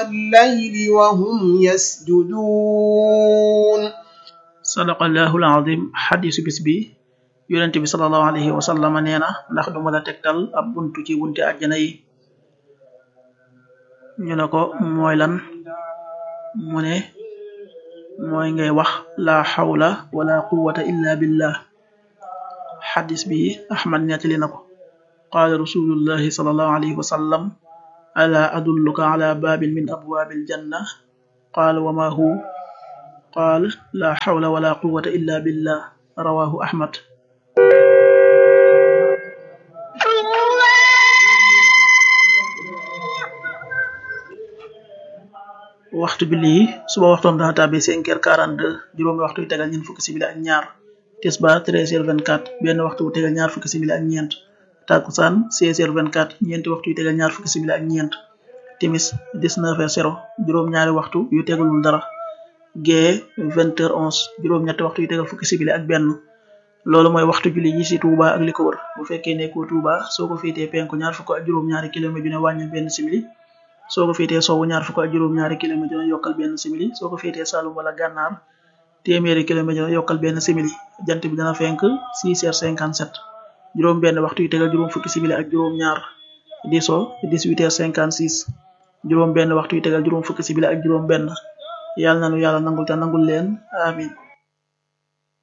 الليل وهم يسجدون sadaqallahu alazim xadisu bis bi yonente bi salallahu alayhi wa sallama nee na ndax duma la tegtal ab buntu ci bunti àjjana yi ñu ne ko mooy lan mu ne mooy ngay wax la xawla wala quwata illa billah xadis bi ahmad nettali na ko qaala rasulullahi salallahu alayhi wa sallam ala adulluka ala babin min abwabil janna qaal wa ma hu qaal la xawla wala quwata illa billah rawahu ahmad waxtu bi lii suba waxtoon dana tàbbi cinq heures quarante deux juróomi waxtu yu tegal ñeent fukki simili ak ñaar tisbaar treize heures vingt quatre benn waxtu bu tegal ñaar fukki simili ak ñeent takkusaan seize heures vingt quatre ñeenti waxtu yu tegal ñaar fukki simili ak ñeent timis dix neuf heures zéro juróom ñaari waxtu yu tegalul dara gee vingt heures onze juróom ñetti waxtu yu tegal fukki simili ak benn loolu mooy waxtu julli yi ci Touba ak li ko wër bu fekkee nekkoo Touba soo ko féetee penku ñaar fukk ak juróom ñaari kilomètre ju ne wàññil benn simili soo ko féetee sowwu ñaar fukk ak juróom ñaari kilomètre ju ne yokkal benn simili soo ko féetee Saloum wala Gànnaar téeméeri kilomètre ju ne yokkal benn simili jant bi dana fenk six heures cinquante sept juróom benn waxtu yu tegal juróom fukki simili ak juróom ñaar di so dix huit heures cinquante six juróom benn waxtu yu tegal juróom fukki simili ak juróom benn yàlla na nu yàlla nangul te nangul leen amin